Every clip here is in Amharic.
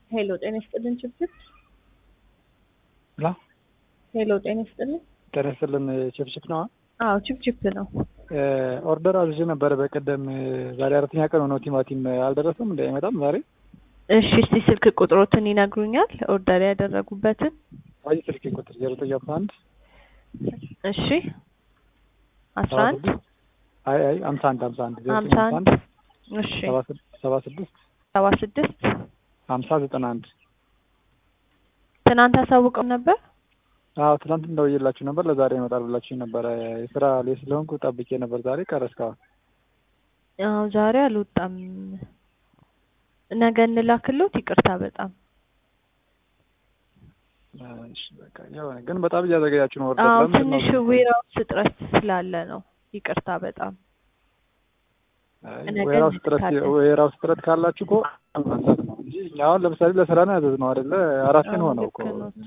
ሄሎ ጤና ይስጥልን ችብችብ ላ ሄሎ ጤና ይስጥልን ጤና ይስጥልን ችፕችፕ ነው። አዎ ችብችብ ነው ኦርደር አዝዤ ነበረ በቀደም። ዛሬ አራተኛ ቀን ሆነው ቲማቲም አልደረሰም እንደ አይመጣም ዛሬ። እሺ እስቲ ስልክ ቁጥሮትን ይነግሩኛል ኦርደር ያደረጉበትን አይ ስልክ ቁጥር ዜሮ ዘጠኝ አስራ አንድ እሺ አስራ አንድ አይ አይ ሀምሳ አንድ ሀምሳ አንድ ዜሮ ሀምሳ ዘጠኝ አንድ እሺ ሰባ ስድስት ሰባ ስድስት ሀምሳ ዘጠና አንድ ትናንት አሳውቀው ነበር አዎ ትናንት እንደውዬላችሁ ነበር። ለዛሬ ይመጣል ብላችሁ ነበረ። የስራ ላይ ስለሆንኩ ጠብቄ ነበር። ዛሬ ቀረ እስካሁን። አዎ ዛሬ አልወጣም ነገ እንላክሎት ይቅርታ በጣም እሺ በቃ የሆነ ግን በጣም እያዘገያችሁ ነው። ወርደ አዎ ትንሽ ዌራውስ እጥረት ስላለ ነው ይቅርታ በጣም ነገ ወይራውስ ጥረት እንልካለን። ወይራውስ ጥረት ካላችሁ እኮ ማንሳት ነው እንጂ እኛ አሁን ለምሳሌ ለስራ ነው ያዘዝነው አይደለ? አራት ቀን አዎ፣ ሆነው እኮ ልክ ኖት።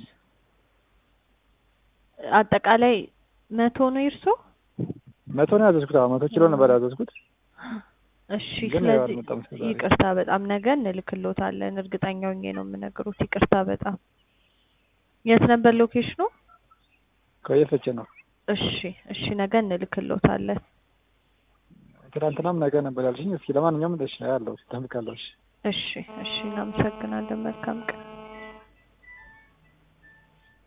አጠቃላይ መቶ ነው ይርሶ መቶ ነው ያዘዝኩት። አዎ መቶ ኪሎ ነበር ያዘዝኩት። እሺ ግን ያው ስለዚህ አልመጣም እስከ ዛሬ። ይቅርታ በጣም ነገ እንልክሎታለን እርግጠኛ ሆኜ ነው የምነግሩት ይቅርታ በጣም የት ነበር ሎኬሽኑ ከየፈቼ ነው እሺ እሺ ነገ እንልክሎታለን ትናንትናም ነገ ነበር ያልሽኝ። እስኪ ለማንኛውም እሺ ያለው እጠብቃለሁ። እሺ እሺ እሺ እናመሰግናለን መልካም ቀን